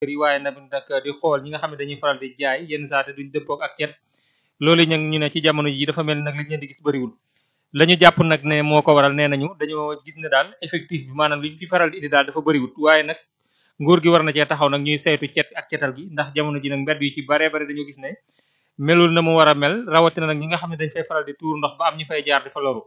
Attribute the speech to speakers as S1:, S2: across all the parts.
S1: kër yi waaye nag nag di xool ñi nga xam ne dañuy faral di jaay yenn saa te duñ dëppook ak cet loolu nag ñu ne ci jamono ji dafa mel nag li ñu leen di gis bëriwul la ñu jàpp nag ne moo ko waral nee nañu dañoo gis ne daal effectif bi maanaam li ñu fi faral di indi daal dafa bëriwul waaye nag nguur gi war na cee taxaw nag ñuy saytu cet ak cetal gi ndax jamono ji nag mbedd yu ci baree bare dañoo gis ne melul na mu war a mel rawatina nag ñi nga xam ne dañ fay faral di tuur ndox ba am ñu fay jaar di fa loru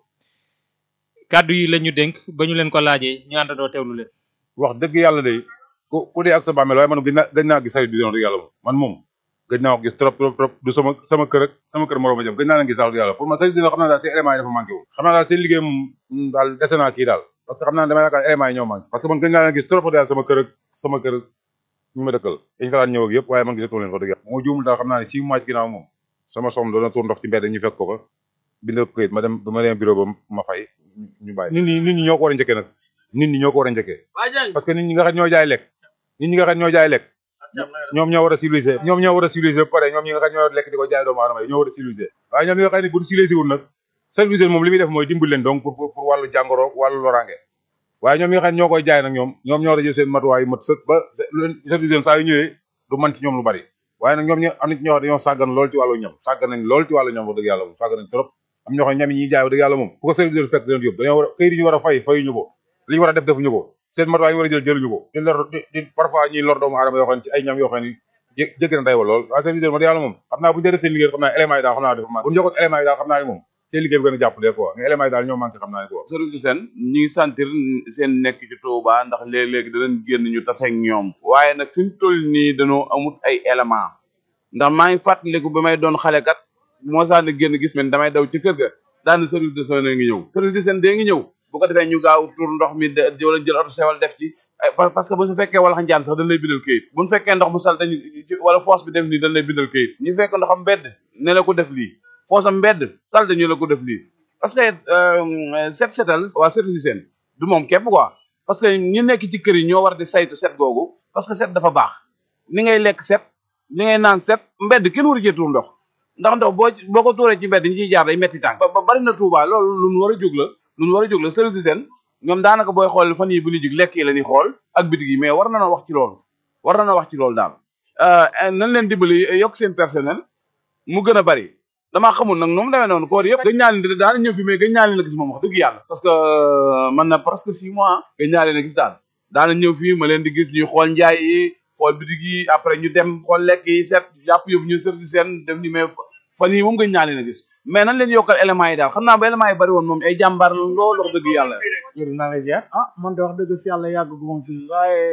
S1: kàddu yi la ñu dénk ba ñu leen ko laajee ñu àndandoo teewlu leen
S2: wax dëgg yàlla de ku ku dee ak sa bàmmeel waaye man gëj naa gëj naa gis saret di dëgg yàlla moom man moom gëj naa ko gis trop trop trop du sama sama kër ak sama kër moroom a jëm gëj naa leen gis daal yàlla pour man saret di xam naa daal seen éléments yi dafa manqué wu xam naa daal seen liggéey moom daal dese naa kii daal parce que xam naa damay yaakaar éléments yi ñoo manqué parce que man gëj naa leen gis trop daal sama kër ak sama kër ñu ma dëkkal dañu fa daan ñëw ak yëpp waaye man gisatoo leen fa dëgg yàlla moo juumul daal xam naa ne six mois ci ginnaaw moom sama soxna doon na tuur ndox ci mbedd ñu fekk ko fa bindal ko këyit ma dem ba ma dem bureau ba ma fay ñu bàyyi nit ñi nit ñi ñoo ko war a njëkkee nag nit ñi ñoo ko war a njëkkee parce que nit ñi nga xam ñoo jaay lekk nit ñi nga xam ñoo jaay lekk ñoom ñoo war a civiliser ñoom ñoo war a civiliser ba pare ñoom ñi nga xam ñoo lekk di ko jaay doomu aadama yi ñoo war a civiliser waaye ñoom ñi nga xam ne bu civiliser wul nag civiliser moom li muy def mooy dimbali leen donc pour pour wàllu jàngoro wàllu loraange waaye ñoom ñi nga xam ñoo koy jaay nag ñoom ñoom ñoo war a jël seen matuwaay yu mat sëkk ba civiliser saa yu ñëwee du man ci ñoom lu bari waaye nag ñoom ñi am na ci ñoo xam dañoo sàggan lool ci wàllu ñam sàggan nañ lool ci wàllu ñam wax dëgg yàlla moom sàggan nañ trop am ñoo xam ñam yi ñuy jaay wax dëgg yàlla moom fu ko civiliser fekk leen yóbbu dañoo war a këyit yi ñu war a fay fayuñu ko li ñu war a def defuñu ko seen matuwaay yi war a jël jëluñu ko di lor di parfois ñuy lor doomu aadama yoo xam ne ci ay ñam yoo xam ne jégg na day wa lool waaye civiliser wax dëgg yàlla moom xam naa bu ñu def seen liggéey xam naa éléments yi daal xam naa dafa manqué bu ñu jokkoon éléments yi daal xam naa ne moom seen liggéey bi gën a jàppale quoi mais éléments yi daal ñoo manqué xam naa ne quoi
S3: service du seen ñi ngi sentir seen nekk ci Touba ndax léeg-léeg danañ génn ñu tase ak ñoom waaye nag fi mu toll nii dañoo amut ay élément ndax maa ngi fàttaliku ba may doon xale kat moo saa ne génn gis men damay daw ci kër ga daana service de seen ngi ñëw service de seen dee ngi ñëw bu ko defee ñu gaaw tur ndox mi wala jël oto sewal def ci parce que bu su fekkee wala njaan sax dañ lay bindal këyit bu ñu fekkee ndox mu salte wala foos bi def nii dañ lay bindal këyit ñu fekk ndoxam mbedd ne la ko def lii foosam mbedd salte ñu la ko def lii parce que set setal waa service seen du moom képp quoi parce que ñi nekk ci kër yi ñoo war di saytu set googu parce que set dafa baax ni ngay lekk set ni ngay naan set mbedd kenn waru cee tuur ndox ndax ndox boo boo ko tuuree ci mbedd ñi ciy jaar day metti tànk ba bari na Touba loolu lu ñu war a jóg la lu ñu war a jóg la service seen ñoom daanaka booy xool fan yi bu ñuy jóg lekk yi la ñuy xool ak bitig yi mais war na na wax ci loolu war na na wax ci loolu daal nan leen dimbali yokk seen personnel mu gën a bari damaa xamul nag noonu demee noonu koor yëpp gëj naa leen daana ñëw fi mais gëj naa leen a gis moom wax dëgg yàlla parce que man na presque six mois gëj naa leen a gis daal daana ñëw fii ma leen di gis ñuy xool njaay yi xool bitig yi après ñu dem xool lekk yi set jàpp yóbbu ñu service seen def ni mais fan yi moom gëj naa leen a gis mais nan leen yokkal éléments yi daal xam naa ba éléments yi bari woon moom ay jàmbaar la loolu wax dëgg yàlla
S1: jërëjëf naa lay ziar
S4: ah man de wax dëgg si yàlla yàgg gu ma fi waaye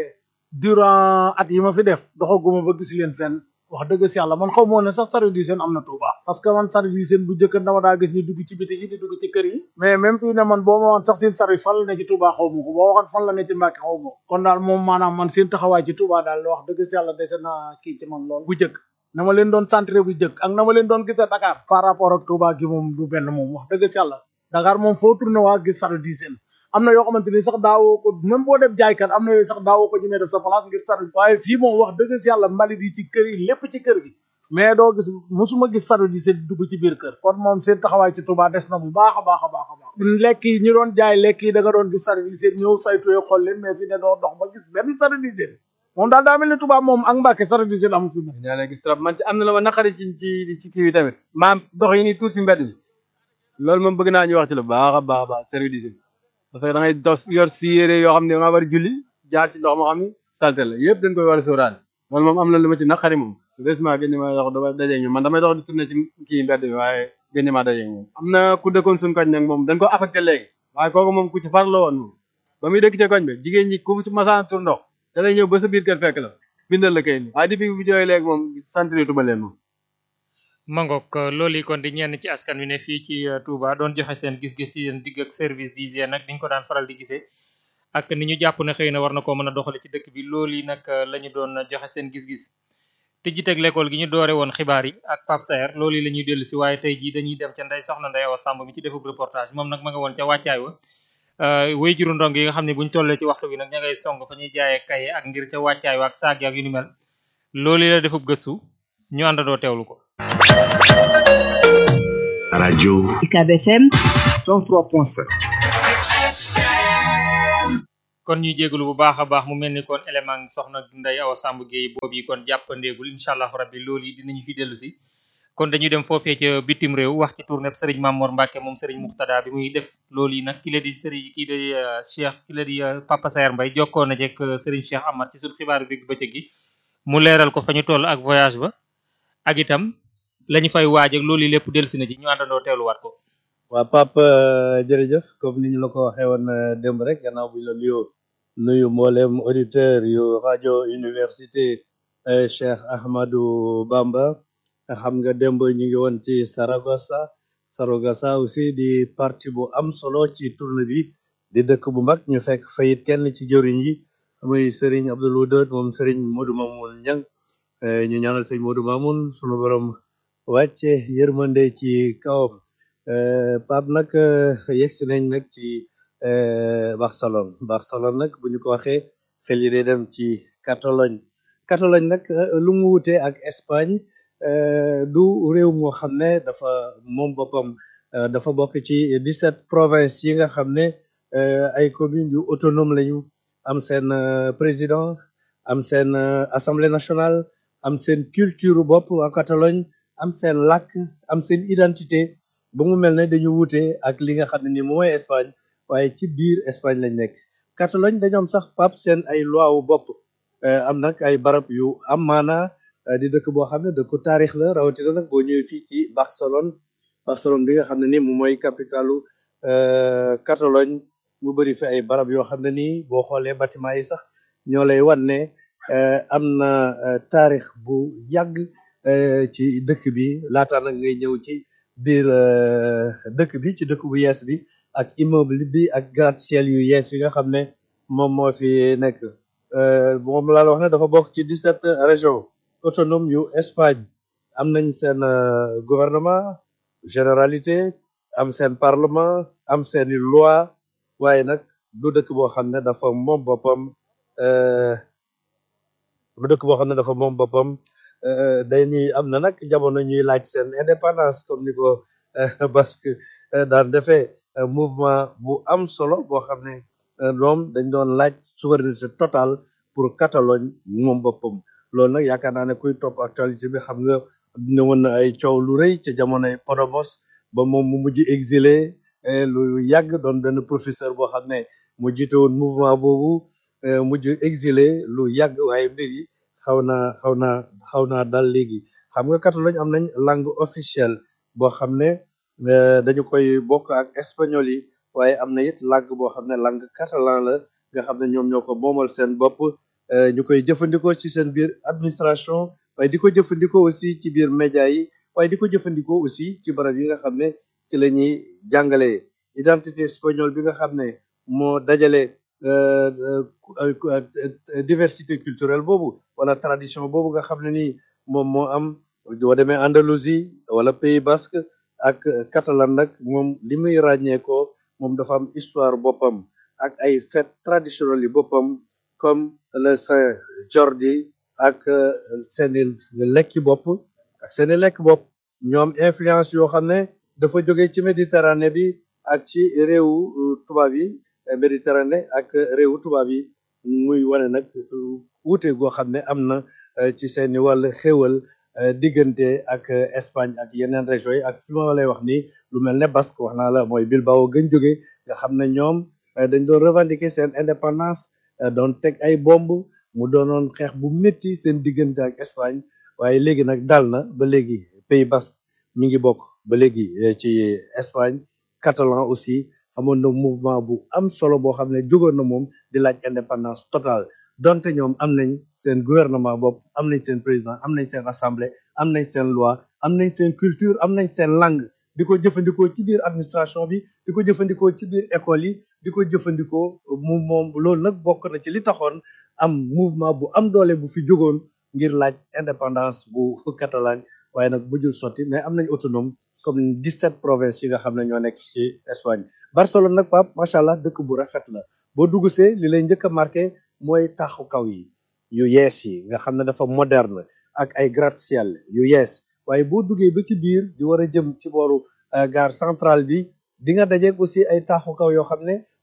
S4: durant at yi ma fi def doxaguma ba gis leen fenn wax dëgg si yàlla man xaw moo ne sax service d'hygiène am na Touba parce que man service d'hygiène bu njëkk dama daa gis ñu dugg ci biti yi di dugg ci kër yi mais même fii ne man boo ma woon sax seen service fan la ne ci Touba xaw ma ko boo waxoon fan la ne ci Mbàkke xaw ma ko kon daal moom maanaam man seen taxawaay ci Touba daal wax dëgg si yàlla dese na kii ci man lool bu njëkk na ma leen doon centré bu njëkk ak na ma leen doon gis a Dakar par rapport ak Touba gi moom du benn moom wax dëgg si yàlla Dakar moom foo tourné waa gis service d'hygiène am na yoo xamante ni sax daawoo ko même boo def jaaykat am na yooyu sax daawoo ko ñemee def sa place ngir service waaye fii moom wax dëgg si yàlla mbalit yi ci kër yi lépp ci kër gi mais doo gis mosuma gis service d'hygiène dugg ci biir kër kon moom seen taxawaay ci Touba des na bu baax a baax a baax a baax lekk yi ñu doon jaay lekk yi da nga doon gis service d'hygiène ñëw saytuwee xool leen mais fi ne doo dox ba gis benn service d'hygiène moom daal daa mel ni Touba moom ak Mbàkke service d'hygiène amu fi moom
S5: ñaa la gis trop man ci am na la ma naqari ci ci ci kii bi tamit maam dox yi ni tuuti ci mbedd mi loolu moom bëgg naa ñu wax ci lu baax a baax a baax service d'hygiène parce que da ngay dos yor si yére yoo xam ne da nga war a julli jaar ci ndox moo xam ne salte la yëpp dañ koy war a sóoraale loolu moom am na lu ma ci naqari moom su desement gën ma dox dama daje ñoom man damay dox di tourné ci kii mbedd mi waaye gën ma daje ñoom am na ku dëkkoon suñu koñ nag moom dañ ko affecté léegi waaye kooku moom ku ci farla woon moom ba muy dëkk ca koñ bi jigéen ñi ku ci masaan tur ndox da lay ñëw ba sa biir kër fekk la bindal la kay ni waaye depuis bu jooy léegi moom santritu leen moom
S1: mangook loolu yi kon di ñenn ci askan wi ne fii ci Touba doon joxe seen gis-gis ci seen digg ak service d'hygiène nag diñ ko daan faral di gisee ak ni ñu jàpp ne xëy na war na koo mën a doxale ci dëkk bi loolu yi nag la ñu doon joxe seen gis-gis te jiteg l'école gi ñu doore woon xibaar yi ak Pape Saer loolu yi la ñuy dellu si waaye tey jii dañuy dem ca ndey soxna Ndey Awa Samb mi ci defub reportage moom nag ma nga woon ca wàccaay wa way juru ndong yi nga xam ne buñ tollee ci waxtu bi nag ña ngay song fa ñuy jaayee kaye ak ngir ca wàccaay wa ak saag ak yu ni mel loolu yi la defub gëstu ñu àndandoo teewlu ko
S6: rajo
S7: UCAB FM
S6: 103.7
S1: kon ñuy jégalu bu baax a baax mu mel ni kon élément soxna Ndeye Awa Samb Gueye boobu yi kon jàppandeegul incha allah rabbi loolu yi dinañu fi dellu si kon dañuy dem foofee ca bitim réew wax ci tournée sëriñ Mamor Mbacke moom sëriñ Muxtada bi muy def loolu yi nag ki la di sëriñ kii di Cheikh ki la di Papa Sayer Mbaye jokkoo na jekk sëriñ Cheikh Amar ci suñu xibaaru digg bëccëg gi mu leeral ko fa ñu toll ak voyage ba ak itam lañu fay waaj ak loolu yi lépp dellu si na ci ñu àndandoo teewluwaat ko
S6: waa Pape jërëjëf comme ni ñu la ko waxee woon démb rek gannaaw bu ñu la nuyoo nuyu mboolem auditeur yu rajo université Cheikh Ahmadou Bamba xam nga démb ñu ngi woon ci Saragossa Saragossa aussi di parti bu am solo ci tournée bi di dëkk bu mag ñu fekk fayit kenn ci jëriñ yi muy Serigne Abdoul Wadoud moom Serigne Modou Mamoun Niang ñu ñaanal Serigne Modou Mamoun sunu borom wàcce yërmande ci kawam Pape nag yegsi nañ nag ci Barcelone Barcelone nag bu ñu ko waxee xel yi day dem ci Catalogne Catalogne nag lu mu wute ak Espagne du réew moo xam ne dafa moom boppam dafa bokk ci 17 provinces yi nga xam ne ay communes yu autonome lañu am seen président am seen assemblée nationale am seen culture bopp waa Catalogne am seen làkk am seen identité ba mu mel ne dañu wuute ak li nga xam ne ni mooy Espagne waaye ci biir Espagne lañ nekk Catalogne dañu am sax pap seen ay loi wu bopp am nag ay barab yu am maana di dëkk boo xam ne dëkku taarix la rawatina nag boo ñëwee fii ci Barcelone Barcelone bi nga xam ne ni moom mooy capitalu Catalogne mu bëri fi ay barab yoo xam ne nii boo xoolee bâtiment yi sax ñoo lay wan ne am na taarix bu yàgg ci dëkk bi laata nag ngay ñëw ci biir dëkk bi ci dëkk bu yees bi ak immeuble bi ak gratte-ciel yu yees yi nga xam ne moom moo fi nekk moom laa la wax ne dafa bokk ci 17 régions autonomes yu Espagne am nañ seen gouvernement généralité am seen parlement am seeni loi waaye nag du dëkk boo xam ne dafa moom boppam du dëkk boo xam ne dafa moom boppam dañuy am na nag jamono ñuy laaj seen indépendance comme ni ko basque daan defee mouvement bu am solo boo xam ne ñoom dañ doon laaj souveraineté totale pour Catalogne moom boppam loolu nag yaakaar naa ne kuy topp actualité bi xam nga ne woon na ay coow lu rëy ca jamonoy Podemos ba moom mu mujj exilé lu yàgg doon benn professeur boo xam ne mu jiite woon mouvement boobu mujj exilé lu yàgg waaye mbir yi xaw naa xaw naa xaw naa dal léegi xam nga Catalogne am nañ langue officielle boo xam ne dañu koy bokk ak espagnol yi waaye am na it langue boo xam ne langue catalan la nga xam ne ñoom ñoo ko moomal seen bopp ñu koy jëfandikoo ci seen biir administration waaye di ko jëfandikoo aussi ci biir média yi waaye di ko jëfandikoo aussi ci barab yi nga xam ne ci la ñuy jàngalee identité espagnole bi nga xam ne moo dajale diversité culturelle boobu wala tradition boobu nga xam ne nii moom moo am boo demee Andalousie wala Pays Basque ak catalan nag moom li muy ràññeekoo moom dafa am histoire boppam ak ay fête traditionnelles yi boppam comme le Saint Jordi ak seeni lekki bopp ak seeni lekk bopp ñoom influence yoo xam ne dafa jóge ci Méditerranée bi ak ci réewu tubaab yi Méditerranée ak réewu tubaab yi muy wane nag wuute goo xam ne am na ci seeni wàll xéwal diggante ak Espagne ak yeneen régions yi ak fi ma lay wax nii lu mel ne Basque wax naa la mooy Bilbao gën jóge nga xam ne ñoom dañ doon revendiquer seen indépendance doon teg ay bomb mu doonoon xeex bu métti seen diggante ak Espagne waaye léegi nag dal na ba léegi Pays Basque mi ngi bokk ba léegi ci Espagne catalan aussi amoon na mouvement bu am solo boo xam ne jógoon na moom di laaj indépendance totale donte ñoom am nañ seen gouvernement bopp am nañ seen président am nañ seen assemblée am nañ seen loi am nañ seen culture am nañ seen langue di ko jëfandikoo ci biir administration bi di ko jëfandikoo ci biir école yi di ko jëfandikoo mu moom loolu nag bokk na ci li taxoon am mouvement bu am doole bu fi jógoon ngir laaj indépendance bu Catalogne waaye nag mujjul sotti mais am nañ autonome comme 17 provinces yi nga xam ne ñoo nekk ci Espagne Barcelone nag Pape macha allah dëkk bu rafet la boo duggsee li lay njëkk a marqué mooy taxu kaw yi yu yees yi nga xam ne dafa moderne ak ay gratte-ciel yu yees waaye boo duggee ba ci biir di war a jëm ci booru gare centrale bi di nga dajeeg aussi ay taaxu kaw yoo xam ne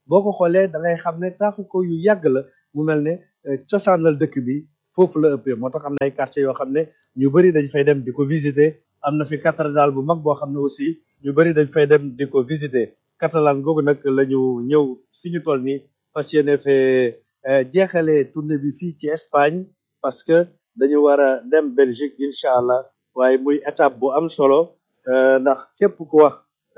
S6: boo ko xoolee da ngay xam ne taaxu ko yu yàgg la mu mel ne cosaanal dëkk bi foofu la ëppee moo tax am na ay quartiers yoo xam ne ñu bëri dañ fay dem di ko visiter am na fi cathédrale bu mag boo xam ne aussi ñu bëri dañ fay dem di ko visiter Catalan googu nag la ñu ñëw fi ñu toll nii fas yéene fee jeexalee tournée bi fii ci Espagne parce que dañu war a dem Belgique incha allah waaye muy étape bu am solo ndax képp ku wax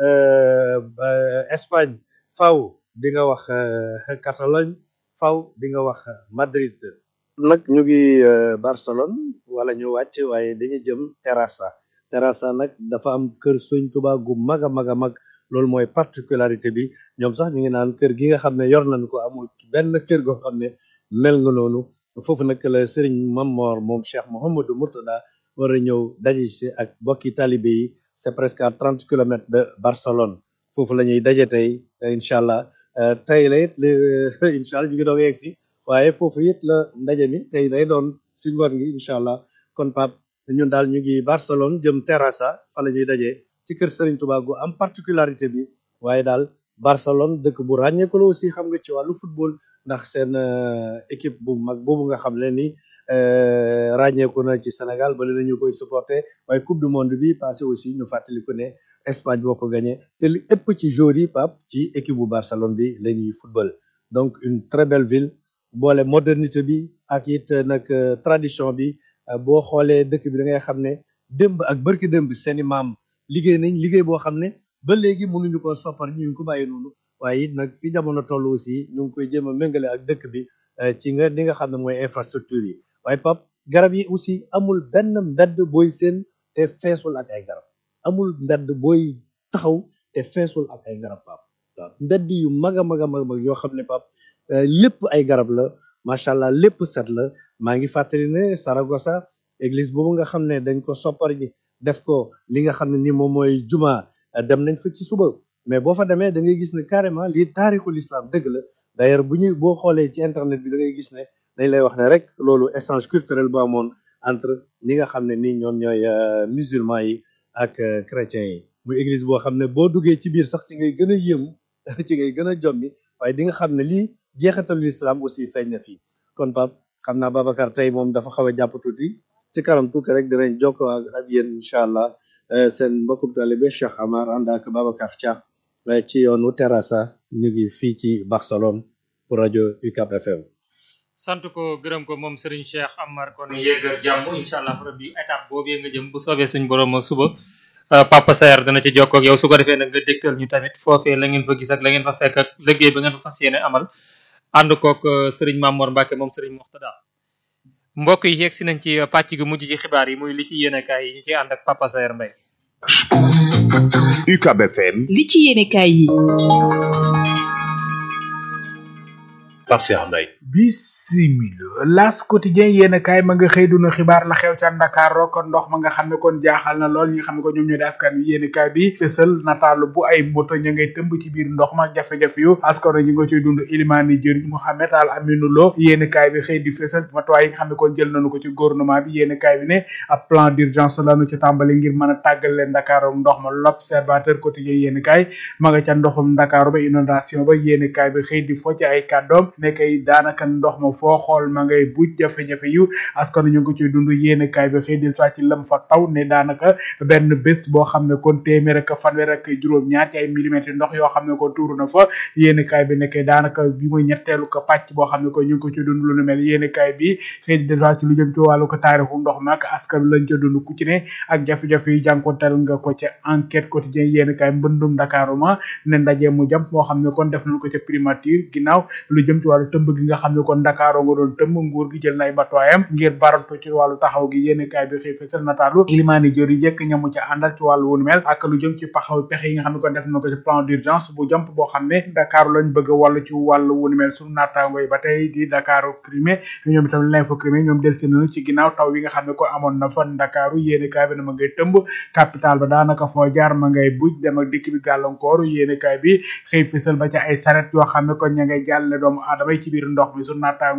S6: Espagne faw di nga wax Catalogne faw di nga wax Madrid nag ñu ngi Barcelone wala ñu wàcc waaye dañuy jëm Terrassa Terrassa nag dafa am kër Sëñ Tuubaa gu mag a mag a mag loolu mooy particularité bi ñoom sax ñu ngi naan kër gi nga xam ne yor nañ ko amul benn kër goo xam ne mel nga noonu foofu nag la sëriñ Mamor moom Cheikh Mouhamadou Mourtada war a ñëw daje si ak bokki talibé yi c'est presque à trente kilomètres de Barcelone foofu la ñuy daje tey incha allah tey la it incha allah ñu ngi doog a yegg si waaye foofu it la ndaje mi tey day doon si ngoon gi incha allah kon Pape ñun daal ñu ngi Barcelone jëm Terrassa fa la ñuy daje ci kër Serigne Touba gu am particularité bi waaye daal Barcelone dëkk bu ràññeeku la aussi xam nga ci wàllu football ndax seen équipe bu mag boobu nga xam ne ni ràññeeku na ci Sénégal ba léegi ñu koy supporter waaye coupe du monde bi passé aussi ñu fàttaliku ne Espagne boo ko gagné te li ëpp ci joueurs yi Pape ci équipe bu Barcelone bi la ñuy football donc une très belle ville boole modernité bi ak it nag tradition bi boo xoolee dëkk bi da ngay xam ne démb ak bërki démb seeni maam liggéey nañ liggéey boo xam ne ba léegi mënuñu ko soppar ñu ngi ko bàyyi noonu waaye it nag fi jamono toll aussi ñu ngi koy jéem a méngale ak dëkk bi ci nga li nga xam ne mooy infrastructure yi waaye pap garab yi aussi amul benn mbedd booy seen te feesul ak ay garab amul mbedd booy taxaw te feesul ak ay garab pap waaw mbedd yu mag a mag a mag yoo xam ne pap lépp ay garab la macha allah lépp set la maa ngi fàttali ne Saragossa église boobu nga xam ne dañ ko soppar ji def ko li nga xam ne ni moom mooy juma dem nañ fa ci suba mais boo fa demee da ngay gis ne carrément lii taarixul islam dëgg la d'ailleurs bu ñuy boo xoolee ci internet bi da ngay gis ne dañ lay wax ne rek loolu échange culturel bu amoon entre ñi nga xam ne ni ñoom ñooy musulman yi ak chrétiens yi muy église boo xam ne boo duggee ci biir sax ci ngay gën a yéemu ci ngay gën a jommi waaye di nga xam ne lii jeexitalu islam aussi feeñ na fii kon Pape xam naa Babacar tey moom dafa xaw a jàpp tuuti ci kanam tuuti rek dinañ jokkoo ak ak yéen incha allah seen mbokkum talibé Cheikh Amar ànd ak Babacar Dia ci yoonu Terrassa ñu ngi fii ci Barcelone pour rajo UCAP FM.
S1: sant ko gërëm ko moom Serigne Cheikh Amar kon yéegal jàmm incha allah rabbi étape boobu nga jëm bu soobee suñ borom suba Papa Saer dana ci jokkoo ak yow su ko defee nag nga dégtal ñu tamit foofee la ngeen fa gis ak la ngeen fa fekk ak liggéey ba ngeen fa fas yéene amal ànd kook Serigne Mamor Mbacke moom Serigne Moxtada mbokk yi yegg si nañ ci pàcc gu mujj ci xibaar yi muy li ci yéenekaay yi ñu ciy ànd ak Papa Saer Mbaye
S7: UCAB FM
S8: li ci yéenekaay yi
S7: Pape Cheikh Mbaye
S9: bisimila las quotidien yéen kaay ma nga xëy duna xibaar la xew ca Ndakaaro kon ndox ma nga xam ne kon jaaxal na lool ñi nga xam ne ko ñoom ñoo di askan wi yéen kaay bi fësal nataalu bu ay moto ña ngay tëmb ci biir ndox ma jafe-jafe yu askan ñi nga ciy dund ilimaani jëriñ Mouhamed Al Aminou Lo yéen kaay bi xëy di fësal matuwaay yi nga xam ne kon jël nañu ko ci gouvernement bi yéen kaay bi ne ab plan d'urgence lañu ci tàmbali ngir mën a tàggal leen Ndakaaro ndox ma l'observateur quotidien yéen kaay ma nga ca ndoxum Ndakaaro ba inondation ba yéen kaay bi xëy di fo ci ay kàddoom ne kay daanaka ndox ma foo xool ma ngay buj jafe-jafe yu askan ñu ngi ko ciy dund yéen kaay bi xëy di soit ci lëm fa taw ne daanaka benn bés boo xam ne kon téeméer ak fanweer ak juróom-ñaar ci ay millimètres ndox yoo xam ne kon tuuru na fa yéen kaay bi nekkee daanaka bi muy ñetteelu ko pàcc boo xam ne ko ñu ngi ko ciy dund lu nu mel yéen kaay bi xëy di soit ci lu jëm ci wàllu ko taarixu ndox mi ak askan lañ ca dund ku ci ne ak jafe-jafe yu jànkonteel nga ko ca enquête quotidien yéen kaay mbëndum Dakar ma ne ndaje mu jëm moo xam ne kon def nañ ko ca primature ginnaaw lu jëm ci wàllu tëmb gi nga xam ne kon Dakar nga doon tëmb nguur gi jël nay matuwaayam ngir barantu ci wàllu taxaw gi yéen kaay bi xëy fësal nataalu ilimaani jëri jëkk ñamu ca àndal ci wàllu wunu mel ak lu jëm ci paxaw pexe yi nga xam ne kon def na ko ci plan d'urgence bu jàmp boo xam ne Dakar lañ bëgg a wàllu ci wàllu wunu mel suñu naataango yi ba tey di Dakar Crimée ñoom itam l'info Crimée ñoom del si nañu ci ginnaaw taw yi nga xam ne ko amoon na fa Dakar yéen kaay bi na ma ngay tëmb capital ba daanaka foo jaar ma ngay buj dem ak dikk bi gàllankoor yéen kaay bi xëy fësal ba ca ay saret yoo xam ne kon ña ngay jàlle doomu aadama yi ci biir ndox mi suñu naataango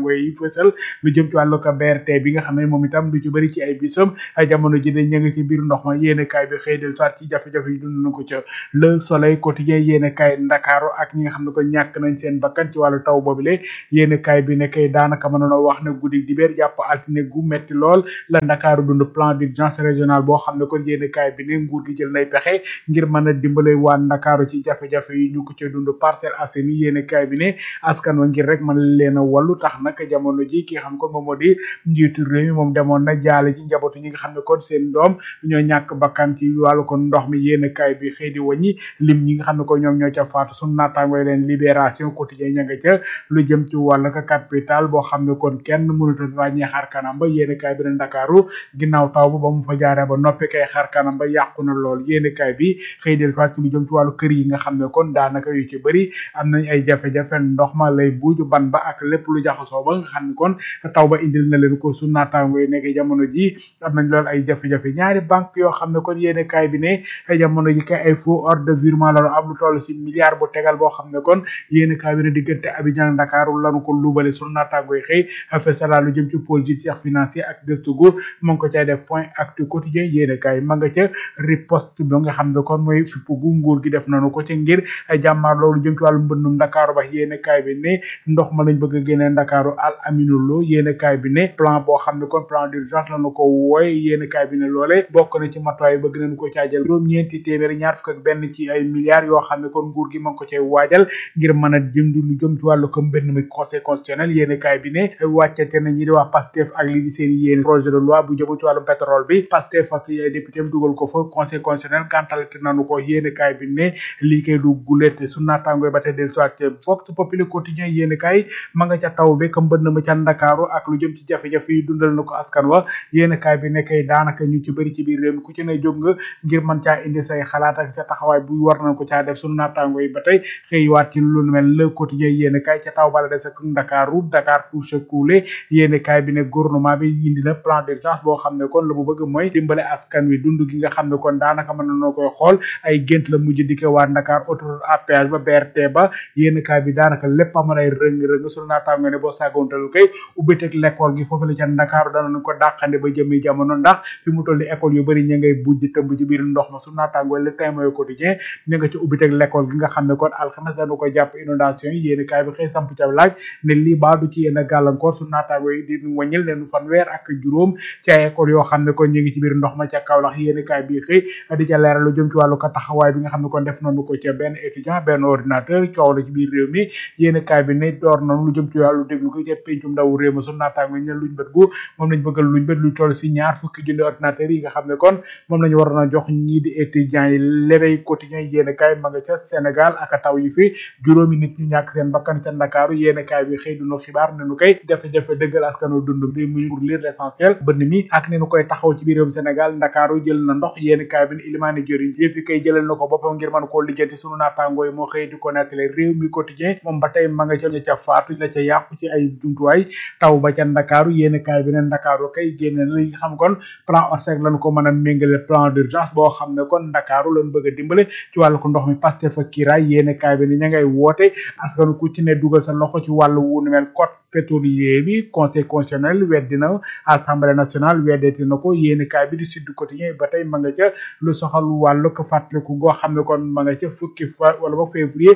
S9: naataango yi fësal lu jëm ci wàllu ko BRT bi nga xam ne moom itam lu ci bëri ci ay bisam jamono ji de ña nga ci biir ndox ma yéene kaay bi xëy del soit ci jafe-jafe yi dund na ko ca le soleil quotidien yéene kaay ndakaaru ak ñi nga xam ne ko ñàkk nañ seen bakkan ci wàllu taw boobule yéene kaay bi ne kay daanaka mënoon a wax ne guddi dibéer jàpp altine gu metti lool la ndakaaru dund plan d'urgence régional boo xam ne kon yéene kaay bi ne nguur gi jël nay pexe ngir mën a dimbale waa ndakaaru ci jafe-jafe yi ñu ko ca dund Parcelles Assainies yéene kaay bi ne askan wa ngir rek mën leen a wallu tax nag jamono ji ki nga xam kon moom moo di njiitu réew mi moom demoon na jaale ci njabootu ñi nga xam ne kon seen doom ñoo ñàkk bakkan ci wàllu kon ndox mi yéene kaay bi xëy di wàññi lim ñi nga xam ne ko ñoom ñoo ca faatu sunu naataangooy leen libération quotidien ña nga ca lu jëm ci wàllu ka capital boo xam ne kon kenn mënut a ràññee xar kanam ba yéene kaay bi ne Ndakaaru ginnaaw taw ba ba mu fa jaaree ba noppi kay xar kanam ba yàqu na lool yéene kaay bi xëy del faat ci lu jëm ci wàllu kër yi nga xam ne kon daanaka yu ci bëri am nañ ay jafe-jafe ndox ma lay buuju ban ba ak lépp lu jaxasoo ba nga xam ne kon taw ba indil na leen ko su naataango yi nekk jamono ji am nañ lool ay jafe-jafe ñaari banque yoo xam ne kon yéene kaay bi ne jamono ji kay ay faux ordre de virement la am lu toll ci milliard bu tegal boo xam ne kon yéene kaay bi ne diggante Abidjan Dakar lanu ko lubale su naataango yi xëy fesala lu jëm ci pôle judiciaire financier ak gëstu gu mu ngi ko cay def point actu quotidien yéene kaay ma nga ca riposte bi nga xam ne kon mooy fipp gu nguur gi def nañu ko ci ngir jàmmaar loolu jëm ci wàllu mbëndum Dakar ba yéene kaay bi ne ndox ma lañ bëgg a génnee Ndakaaru al aminu lo yéene kaay bi ne plan boo xam ne kon plan d'urgence lañu ko wooye yéene kaay bi ne loole bokk na ci matuwaay bëgg nañu ko caajal juróom ñeenti téeméer ñaar fukk ak benn ci ay milliards yoo xam ne kon nguur gi ma ngi ko cay waajal ngir mën a jëm lu jëm ci wàllu ko mbënd mi conseil constitutionnel yéene kaay bi ne wàccate na ñi di wax Pastef ak li di seen yéene projet de loi bu jëm ci wàllu pétrole bi Pastef ak ay député dugal ko fa conseil constitutionnel gàntalate nañu ko yéene kaay bi ne lii kay du gulete su naataangoy ba tey del soit vox populi quotidien yéene kaay ma nga ca taw bi ka mbënd ma ca Ndakaaru ak lu jëm ci jafe-jafe yi dundal na ko askan wa yéene kaay bi ne kay daanaka ñu ci bëri ci biir réew mi ku ci ne jóg nga ngir mën caa indi say xalaat ak ca taxawaay bu war nañ ko caa def sunu naataango yi ba tey xëy waat ci lu mel le quotidien yéene kaay ca taw bala des ak Ndakaaru Dakar touche coulé yéene kaay bi ne gouvernement bi indi na plan d'urgence boo xam ne kon la mu bëgg mooy dimbale askan wi dund gi nga xam ne kon daanaka mën nañoo koy xool ay gént la mujj dikke waa Dakar autoroute à péage ba BRT ba yéene kaay bi daanaka lépp amoon ay rëng-rëng sunu naataango ne boo saagoontalu kay ubbiteg l'école gi foofu la ca Dakar danañ ko dàqande ba jëmi jamono ndax fi mu toll ni école yu bëri ña ngay bujj tëmb ci biir ndox ma su naataangoo le temps mooy quotidien ña nga ci ubbiteg l'école gi nga xam ne kon alxames dañu ko jàpp inondation yi yéeni kaay bi xëy samp ca laaj ne lii baa du ci yenn gàllankoor su naataangoo yi di wàññil leen fanweer ak juróom ci ay école yoo xam ne kon ñu ngi ci biir ndox ma ca Kaolack yéeni kaay bi xëy di ca leeral lu jëm ci wàllu ko taxawaay bi nga xam ne kon def nañu ko ca benn étudiant benn ordinateur coow la ci biir réew mi yéeni kaay bi ne door nañu lu jëm ci wàllu déglu ko ca pencum ndaw réew ma su naataangoo yi ne luñ bët gu moom lañ bëggal luñ bët lu toll si ñaar fukki junni ordinateur yi nga xam ne kon moom lañu waroon a jox ñii di étudiants yi l'éveil quotidien yéene kaay ma nga ca Sénégal ak taw yi fi juróomi nit ñu ñàkk seen bakkan ca Ndakaaru yéene kaay bi xëy dunu xibaar ne nu koy jafe-jafe dëggal askanu dund bi muy pour lire l'essentiel bënn mi ak ne nu koy taxaw ci biir réewum Sénégal Ndakaaru jël na ndox yéene kaay bi ne Ilimani Diori yëf yi kay jëlal na ko boppam ngir mën koo lijjanti sunu naataangoo yi moo xëy di ko nettali réew mi quotidien moom ba tey ma nga ca ca faatu la ca yàqu ci ay jumtuwaay taw ba ca Ndakaaru yéene kaay bi ne Ndakaaru kay génne na li nga xam kon plan ORSEC lañu ko mën a méngale plan d'urgence boo xam ne kon Ndakaaru lañu bëgg a dimbale ci wàllu ko ndox mi Pastef ak Kiraay yéene kaay bi ne ña ngay woote askanu ku ci ne dugal sa loxo ci wàllu wu nu mel code pétrolier bi conseil constitutionnel weddi na assemblée nationale weddeeti na ko yéene kaay bi di Sud Quotidien ba tey ma nga ca lu soxal wàllu ko fàttaliku goo xam ne kon ma nga ca fukki fa wala ba février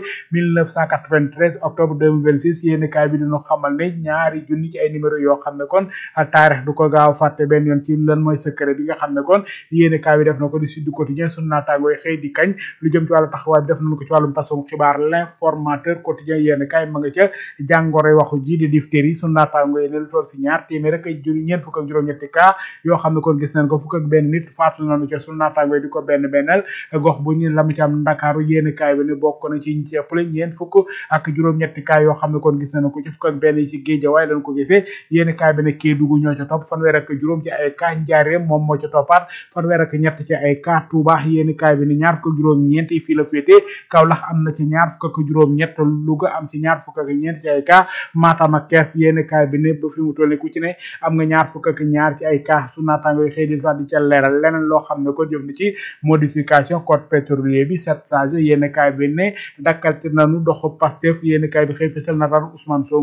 S9: 1993 octobre 2026 yéene kaay bi dinu xamal ne ñaari junni ci ay numéro yoo xam ne kon taarix du ko gaaw fàtte benn yoon ci lan mooy secret bi nga xam ne kon yéene kaay bi def na ko di Sud Quotidien sunu naataangoo yi xëy di kañ lu jëm ci wàllu taxawaay bi def nañu ko ci wàllum tasum xibaar l'informateur quotidien yéene kaay ma nga ca jàngoro waxu ji di diphtérie sunu naataangoo yi ne lu toll si ñaar téeméer rek ay jur ñeent fukk ak juróom-ñetti cas yoo xam ne kon gis nañ ko fukk ak benn nit faatu nañu ca sunu naataangoo yi di ko benn bennal gox bu ñu lamu ci am Ndakaaru yéene kaay bi ne bokk na ci ñi ci ëppale ñeent fukk ak juróom-ñetti cas yoo xam ne kon gis nañu ko ci fukk ak benn yi ci Géejawaay lañ ko gisee yéene kaay bi ne Kédougou ñoo ca topp fanweer ak juróom ci ay cas Njaaréem moom moo ca toppaat fanweer ak ñett ci ay cas Touba yéene kaay bi ne ñaar fukk ak juróom ñeent yi fii la féete Kaolack am na ci ñaar fukk ak juróom ñett Louga am ci ñaar fukk ak ñeent ci ay cas Matam ak Kees yéene kaay bi ne ba fi mu toll ku ci ne am nga ñaar fukk ak ñaar ci ay cas su naataango yi xëy di fa di ca leeral leneen loo xam ne ko jëm na ci modification code pétrolier bi sept sages yéene kaay bi ne dakkal ci nanu doxu Pastef yéene kaay bi xëy fësal na ran Ousmane Sonko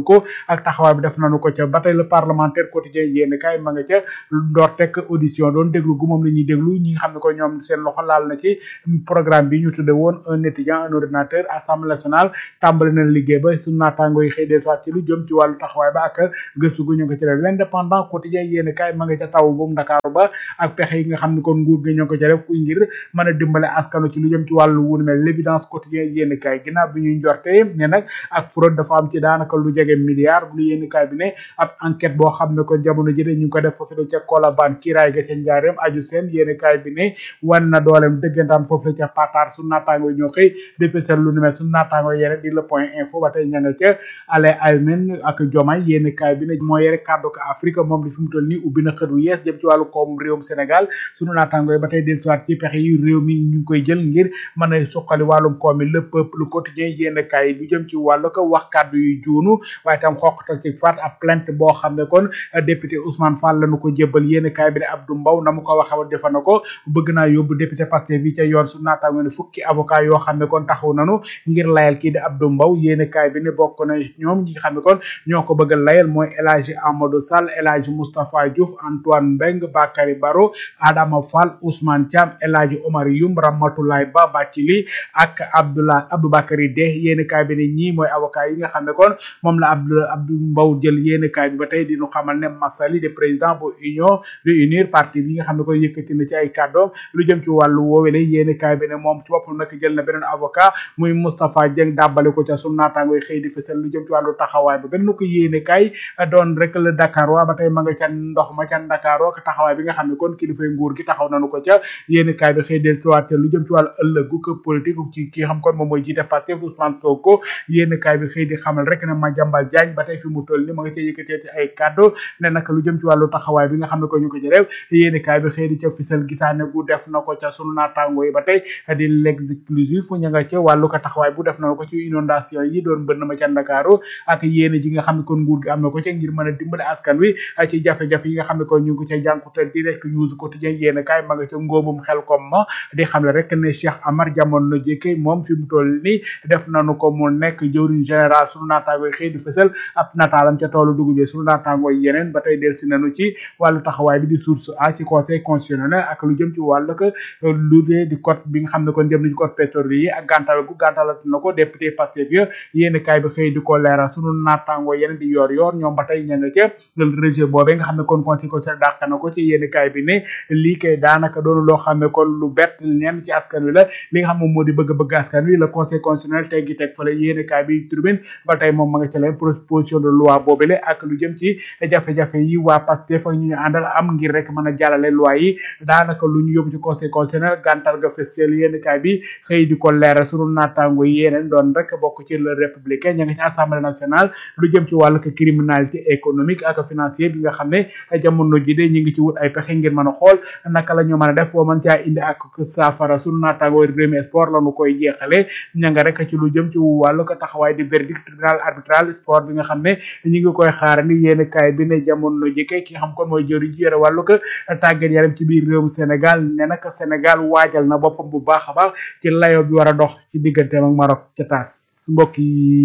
S9: ak taxawaay bi def nañu ko ca ba tey le parlementaire quotidien yéen kay ma nga ca door tekk audition doon déglu gu moom la ñuy déglu ñi nga xam ne ko ñoom seen loxo laal na ci programme bi ñu tudde woon un étudiant un ordinateur assemblée nationale tàmbali na liggéey ba su naataango yi xëy del soit ci lu jëm ci wàllu taxawaay ba ak gëstu gu ñu ko ci def l'indépendant quotidien yéen kay ma nga ca taw bu Ndakaaru ba ak pexe yi nga xam ne kon nguur gi ñoo ko ca def ngir mën a dimbale askanu ci lu jëm ci wàllu wunu mel l'évidence quotidien yéen kay ginnaaw bi ñuy njortee ne nag ak fraude dafa am ci daanaka lu jege milliard lu yéen kay bi ne ab enquête boo xam ne kon jamono ji de ñu ngi ko def foofu la ca Colobane kiiraay ga ca njaareem aju seen yéen kay bi ne wan na dooleem dëggantaan foofu la ca Patar su naataango ñoo xëy defesal lu nu mel su naataango yeneen di le point info ba tey ña nga ca ale almen ak jomay yéen kay bi ne moo yore kàddu ko Afrique moom li fi mu toll nii ubbi na xët wu yees jëm ci wàllu koom réewum Sénégal sunu naataango yi ba tey dellusiwaat ci pexe yi réew mi ñu ngi koy jël ngir mën a suqali wàllum koom mi le peuple quotidien yéen kay lu jëm ci wàllu ko wax kàddu yu juunu waaye tam xoqatal ci faat ab plainte boo xam ne kon député Ousmane Fall lañu ko jébbal yéen kay bi ne Abdou Mbow na mu ko waxee woon defa na ko bëgg naa yóbbu député Pastef bi ca yoon su naataango ne fukki avocat yoo xam ne kon taxaw nanu ngir layal kii di Abdou Mbow yéen kay bi ne bokk na ñoom ñi nga xam ne kon ñoo ko bëgg a layal mooy El Hadji Amadou Sall El Hadji Moustapha Diouf Antoine Mbeng Bakary Baro Adama Fall Ousmane Thiam El Hadji Omar Youm Ramatoulaye Ba Bathily ak Abdoulaye Aboubacry De yéen kay bi ne ñii mooy avocat yi nga xam ne kon moom la Abdou Abdou Mbow jël yéen kay bi ba tey di ñu xamal ne Massali de président bu union de unir parti bi nga xam ne kon yëkkati na ci ay kàddoom lu jëm ci wàllu woowele yéen kay bi ne moom ci boppam nag jël na beneen avocat muy Moustapha Dieng dàbbale ko ca sunu naataango yi xëy di fësal lu jëm ci wàllu taxawaay ba benn ko yéene kay doon rek le Dakar waa ba tey ma nga ca ndox ma ca Dakar ak taxawaay bi nga xam ne kon kilifay nguur gi taxaw nañu ko ca yéene kay bi xëy del tuwaat lu jëm ci wàllu ëllëgu ko politique ci ki xam kon moom mooy jiite Pastef Ousmane Sonko yéene kay bi xëy di xamal rek ne Madiambal Diagne ba tey fi mu toll ni ma nga ca yëkkatee ci ay kàddu ne nag lu jëm ci wàllu taxawaay bi nga xam ne ko ñu ko ci def yéene kay bi xëy di ca fisal gisaane gu def na ko ca sunu naataango yi ba tey di l'exclusif fu ña nga ca wàllu ko taxawaay bu def na ko ci inondation yi doon bënn ma ca Ndakaaru ak yéene ji nga xam ne kon nguur gi am na ko ca ngir mën a dimbale askan wi ci jafe-jafe yi nga xam ne kon ñu ngi ko ca jànkutal direct news quotidien yéene kaay ma nga ca ngóobum xel kom ma di xam le rek ne Cheikh Amar jamono jékke moom fi mu toll ni def nañu ko mu nekk jëwriñ général sunu naataango yi xëy di fësal ab nataalam ca toolu dugub bi sunu naataango yi yeneen ba tey del si nañu ci wàllu taxawaay bi di source a ci conseil constitutionnel ak lu jëm ci wàllu ko lu dee di code bi nga xam ne kon jëm nañu code pétrolier yi ak gàntal gu gàntalat na ko député Pastef ya yéen kaay bi xëy di ko leeral sunu naataango yeneen di yor yor ñoom ba tey ña nga ca rejet boobee nga xam ne kon conseil constitutionnel dàq na ko ci yéen kaay bi ne lii kay daanaka doonu loo xam ne kon lu bett ñenn ci askan wi la li nga xam moom moo di bëgg-bëgg askan wi le conseil constitutionnel teggi teg fale yéen kaay bi tribune ba tey moom ma nga ca leen proposition de loi boobele ak lu jëm ci jafe-jafe yi waa Pastef ak ñu ñu àndal am ngir rek mën a jàllale loi yi daanaka lu ñu yóbbu ci conseil constitutionnel gàntal ga festiel yéen kaay bi xëy di ko leeral sunu naataango yeneen doon rek bokk ci le républicain ña nga ci assemblée nationale lu jëm ci wàllu criminalité économique ak financier bi nga xam ne jamono ji de ñu ngi ci wut ay pexe ngir mën a xool naka la ñu mën a def boo mën caa indi ak saafara sunu naataango Rewmi sport la ñu koy jeexale ña nga rek ci lu jëm ci wàllu ko taxawaay di verdict tribunal arbitral sport bi nga xam ne ñu ngi koy xaar ni yéen kaay bi ne jamono ji kay ki xam kon mooy jëriñ ji yore wàllu ko tàggat yaram ci biir réewum Sénégal ne nag Sénégal waajal na boppam bu baax a baax ci layo bi war a dox ci digganteem ak Maroc ca taas mbokk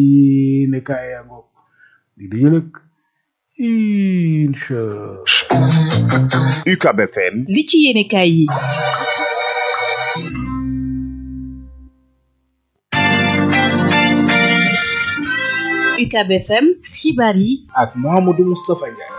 S9: yi ne kaay yaa ngoog di dañu lëkk incha
S8: UCAB FM
S10: li ci yéene kaay yi UCAB FM xibaar yi
S9: ak Mouhamadou Moustapha Ndiaye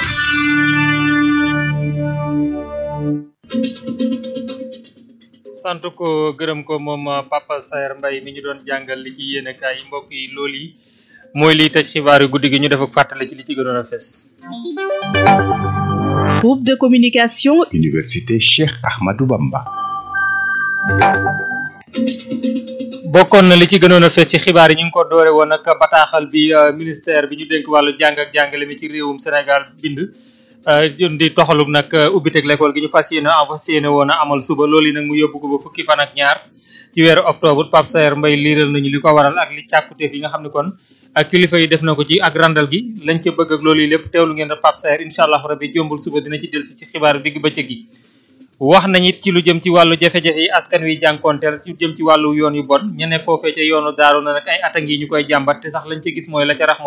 S1: sant ko gërëm ko moom Papa Saer Mbaye mi ñu doon jàngal li ci yéene kaay yi mbokk yi loolu yi mooy liy tëj xibaar yu guddi gi ñu def ak fàttale ci li ci gënoon a fes
S10: groupe de communication
S8: Université Cheikh Ahmadou Bamba
S1: bokkoon na li ci gënoon a fes ci xibaar yi ñu ngi ko doore woon ak bataaxal bi ministère bi ñu dénk wàllu jàng ak jàngale mi ci réewum Sénégal bind di toxalum nag ubbiteg l'école gi ñu fas yéene fas yéene woon a amal suba loolu yi nag mu yóbbu ko ba fukki fan ak ñaar ci weeru octobre Pape Saer Mbaye liiral nañu li ko waral ak li càkkuteef yi nga xam ne kon ak kilifa yi def na ko ci ak randal gi lañ ca bëgg ak loolu yi lépp teewlu ngeen Pape Saer incha allah rabbi jombul suba dina ci dellusi ci xibaaru digg bëccëg gi wax nañ it ci lu jëm ci wàllu jafe-jafe yi askan wi jànkoonteel ci jëm ci wàllu yoon yu bon ñene foofee ca yoonu daaru na nag ay at a ngi ñu koy jàmbat te sax lañ ca gis mooy la ca rax mooy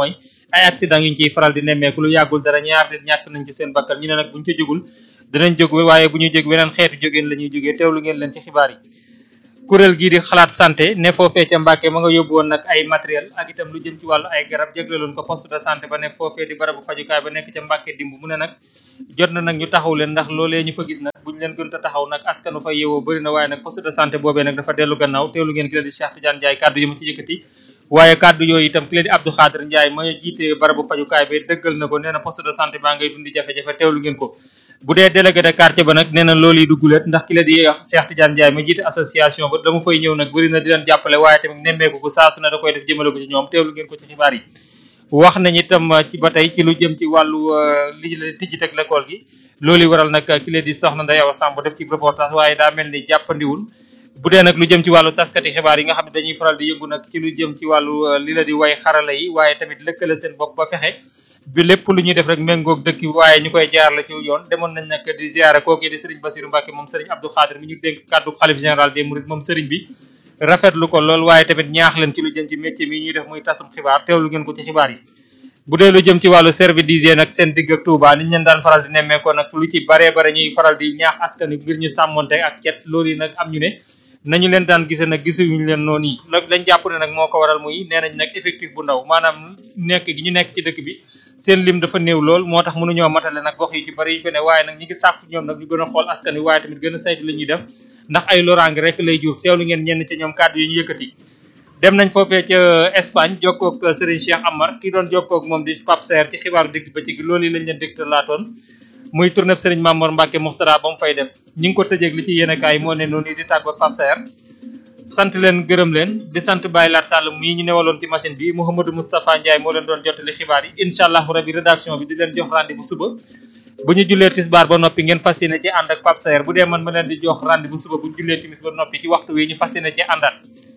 S1: ay accident yu ñu ciy faral di nemmeeku lu yàggul dara ñaar nit ñàkk nañ ci seen bakkan ñu ne nag buñ ca jógul dinañ jóg waaye bu ñu jóg weneen xeetu jógeen la ñuy jógee teewlu ngeen leen ci xibaar yi kuréel gii di xalaat santé ne foofee ca Mbàkke ma nga yóbbu woon nag ay matériel ak itam lu jëm ci wàllu ay garab jégleloon ko poste de santé ba ne foofee di barabu fajukaay ba nekk ca Mbàkke dimb mu ne nag jot na nag ñu taxaw leen ndax loolee ñu fa gis nag buñ leen gën a taxaw nag askanu fa yeewoo bëri na waaye nag poste de santé boobee nag dafa dellu gannaaw teewlu ngeen ki la di Cheikh Tidiane Ndiaye kàddu yi mu ci yëkkati waaye kàddu yooyu itam ki la di Abdou Khadir Ndiaye ma jiite barabu fajukaay bi dëggal na ko nee na poste de santé baa ngay dundi jafe-jafe teewlu ngeen ko bu dee délégué de quartier ba nag nee na loolu yi dugguleet ndax ki la di Cheikh Tidiane Ndiaye ma jiite association ba dama fay ñëw nag bëri na di leen jàppale waaye tamit nemmeeku ko saa su ne da koy def jëmale ko ci ñoom teewlu ngeen ko ci xibaar yi wax nañ itam ci ba tey ci lu jëm ci wàllu li la tijji teg l'école gi loolu waral nag ki la di soxna Ndeye Awa Samb def ci reportage waaye daa mel ni jàppandiwul bu dee nag lu jëm ci wàllu taskati xibaar yi nga xam ne dañuy faral di yëngu nag ci lu jëm ci wàllu li la di way xarala yi waaye tamit lëkkale seen bopp ba fexe bi lépp lu ñuy def rek méngoog dëkk bi waaye ñu koy jaar la ci yoon demoon nañ nag di ziare kooku di Serigne Bassirou Mbacke moom Serigne Abdou Khadir mi ñu dénk kàddu xalif général des Mourides moom Serigne bi rafetlu ko lool waaye tamit ñaax leen ci lu jëm ci métier mi ñuy def muy tasum xibaar teewlu ngeen ko ci xibaar yi bu dee lu jëm ci wàllu service d'hygiène nag seen digg ak Touba niñ leen daan faral di nemmeekoo nag lu ci baree bare ñuy faral di ñaax askan wi ngir ñu sàmmonte ak cet loolu yi nag am ñu ne nañu leen daan gisee nag gisuñu leen noonu yi la lañ jàpp ne nag moo ko waral muy nee nañ nag effectif bu ndaw maanaam nekk gi ñu nekk ci dëkk bi seen lim dafa néew lool moo tax mënuñoo matale nag gox yu ci bari yu fi ne waaye nag ñi ngi sàkku ñoom nag ñu gën a xool askan wi waaye tamit gën a saytu li ñuy def ndax ay loraange rek lay jur teewlu ngeen ñenn ci ñoom kàddu yi ñu yëkkati dem nañ foofee ca Espagne jokkoog Serigne Cheikh Amar ki doon jokkoog moom di Pape Serre ci xibaaru digg ba ci gi loolu yi lañ leen dégtal laatoon muy tournée Serigne Mamour Mbacke Muxtara ba mu fay def ñi ngi ko tëjeeg li ci yéenekaay moo ne noonu di tàggoog Pape Serre sant leen gërëm leen di sant Baye Lat Sall mii ñu newaloon ci machine bi Mouhamadou Moustapha Ndiaye moo leen doon jottali xibaar yi incha allah rabi rédaction bi di leen jox rendez-vous suba bu ñu jullee tisbaar ba noppi ngeen fas yéene ci ànd ak Pape Saer bu dee man ma leen di jox rendez-vous suba bu ñu jullee timis ba noppi ci waxtu wi ñu fas yéene ci àndaat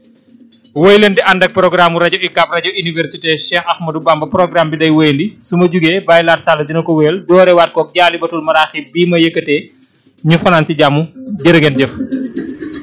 S1: woy leen di ànd ak programme rajo UCAB rajo université Cheikh Ahmadou Bamba programme bi day wéyandi su ma jugee Baye Lat Sall dina ko wéyal doorewaat koog jaalibatul maraaxib bii ma yëkkatee ñu fanaan ci jàmm jërë ngeen jëf